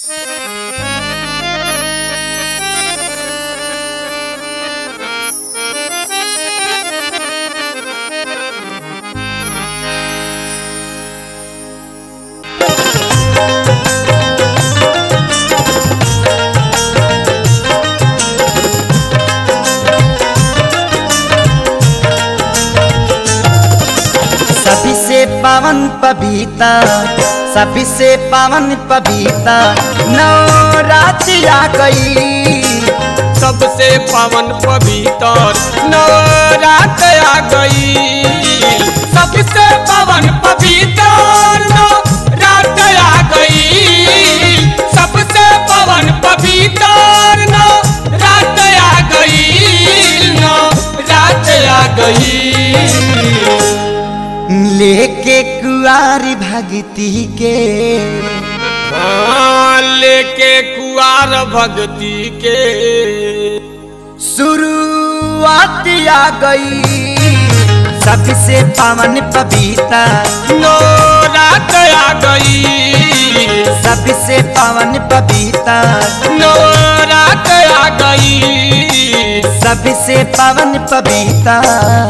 सभी से पावन पबीता सभी से पावन पबीता नवरात्रि आ गई सबसे पावन पवित्र नवरात आ गई सबसे पावन पवित्र नवरात आ गई सबसे पावन पवित्र नवरात आ गई नवरात आ गई लेके कुआरी भगती के हाँ, लेके कुआर भक्ति के शुरुआत आ गई सबसे पावन पबीता नवरात आ गई सबसे पावन पबीता नवरात आ गई सबसे पावन पबीता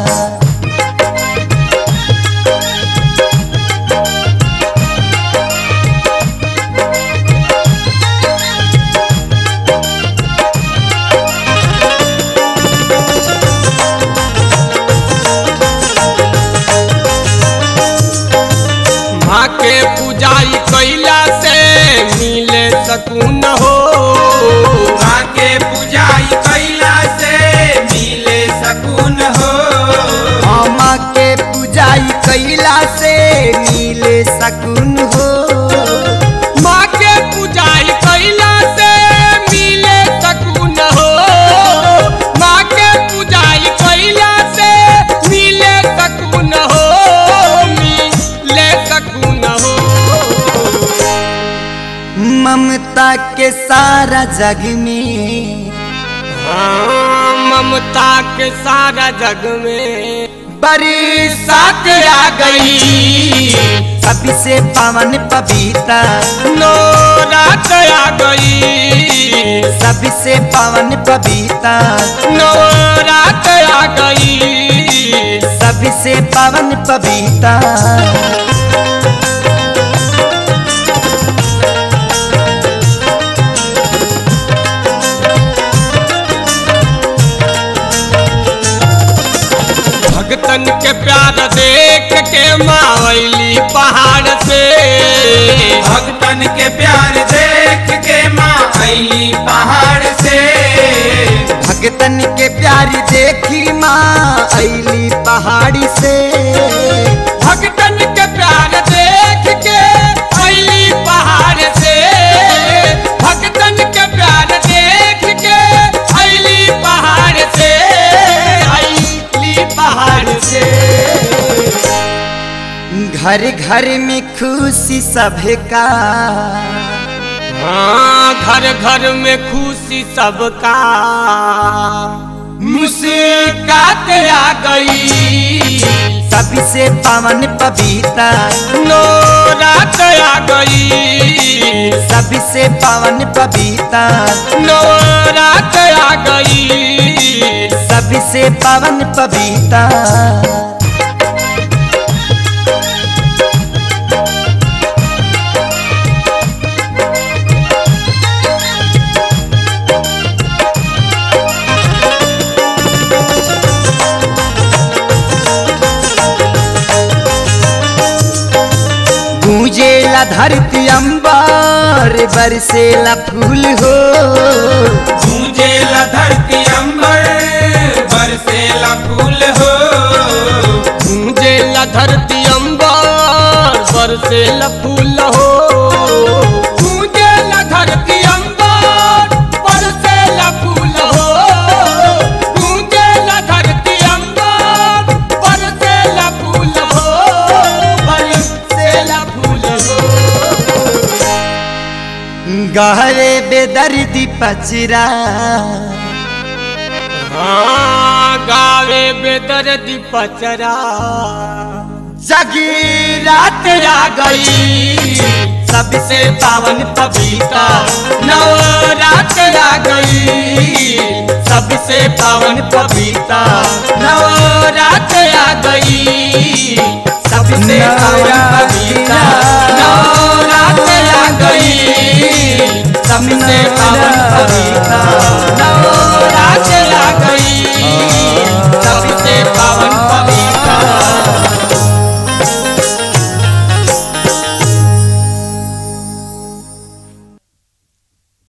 माँ के पूजाई कैला से मिले सकून हो माँ के पूजाई कैला से मिले सकून हो मामा के पूजाई कैला से मिले सकून हो माँ के पूजाई कैला से मिले सकून हो माँ के पूजाई कैला से मिले सकून हो मिले सकून हो ममता के सारा जग में हाँ, ममता के सारा जग में बरसात आ गई सबसे पावन पबीता नवरात आ गई सबसे पावन पबीता नवरात आ गई सबसे पावन पबीता भगतन के प्यार देख के मावली पहाड़ से भक्तन के प्यार देख के माँ अली पहाड़ से भगतन के प्यार देखी माँ ऐली पहाड़ी से भगतन के प्यार देख के अली पहाड़ से भगतन के प्यार देख के अली पहाड़ से अली पहाड़ से घर घर में खुशी सबका हाँ घर घर में खुशी सबका मुस्कात आ गई सबसे पावन पबीता नवरात आ गई सबसे पावन पबीता नवरात आ गई सबसे पावन पबीता गूंजेला धरती अंबर बरसेला फूल हो गूंजेला धरती अंबर बरसेला फूल हो गूंजेला धरती अंबर बरसेला फूल हो गूंजेला धरती अंबर बरसेला फूल हो गूंजेला धरती अंबर बरसेला फूल हो बरसेला फूल हो गहरे बेदर्दी पचरा हाँ गावे बेदर्दी पचरा जगी रात आ गई सबसे पावन पपीता नवरात्र आ गई सबसे पावन पपीता नवरात्र आ गई सबसे पावन पपीता नवरात्र आ गई सबसे पावन पपीता नवरात्र आ